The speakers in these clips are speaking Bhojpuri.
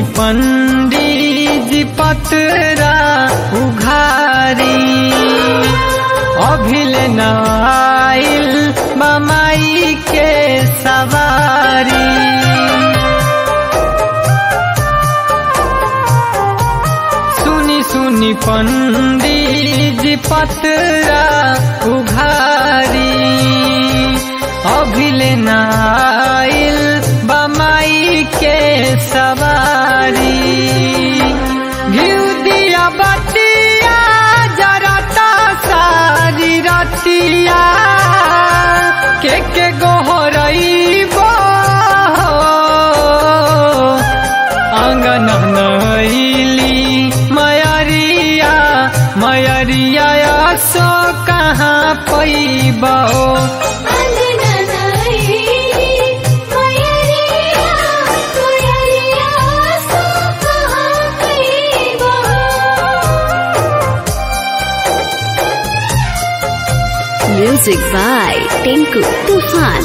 पंडित जी पतरा उघारी अभिल नाइल बमाई के सवारी सुनी सुनी पंडित जी पतरा उघारी अभिल नाइल बमाई के सवारी घिउ दिया बतिया जरता सारी रतिया के के गोहरइबो अंगन नैली मयरिया मयरिया सो कहाँ पैबो अंगना नाइली मयरिया मयरिया सो कहाँ कइबो Music by Tinku Tufan.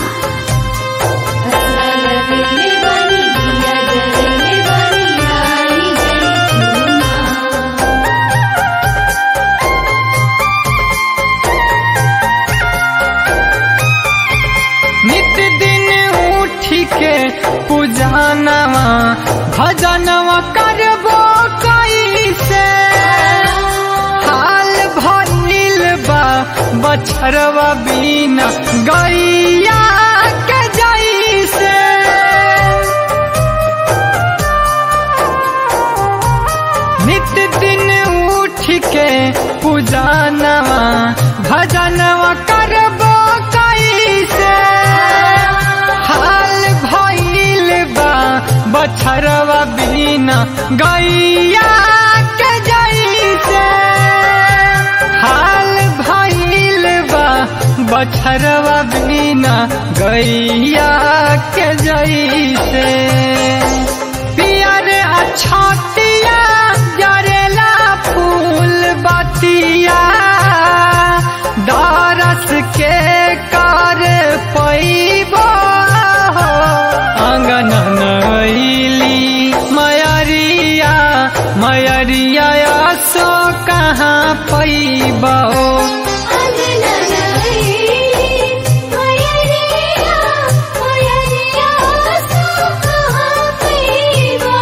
असलवेले बनी दिया जलेले बनी आई जैतूना नित दिन उठ के पूजनवा भजनवा करबो कैसे हाल भइल बा बछरवा बिना गैया के जैसे नित दिन उठ के पूजनवा भजनवा करबो कैसे हाल भइल बा बछरवा बिना गैया के जैसे हाल भइल बा बछरवा बिना गैया के जैसे पियर अछतिया जरेला फूल बतिया दरस के कर पैबो अंगन नैली मयरिया मयरिया सो कहाँ पैबो अंगना नाइली मयरिया मयरिया सो कहाँ कइबो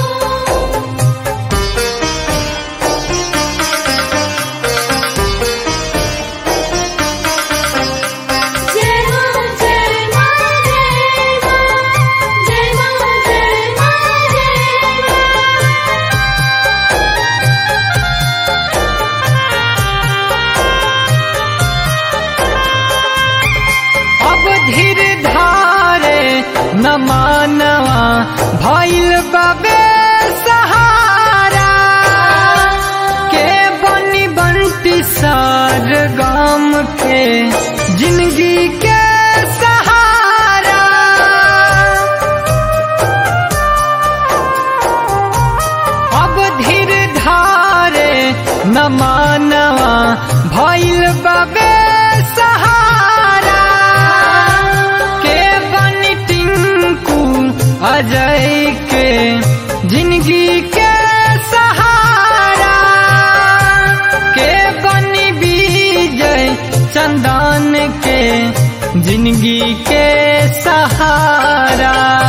जय मां जय मां जय मां जय मां जय मां जय मां अब धीर धारे न मानवा भइल बबे सहारा के बनी बंटी सार गाम के जिंदगी के सहारा अब धीर धारे न मानवा भइल बबे सहारा के बनी टिंकू अजय के जिंदगी के सहारा के बनी विजय चंदन के जिंदगी के सहारा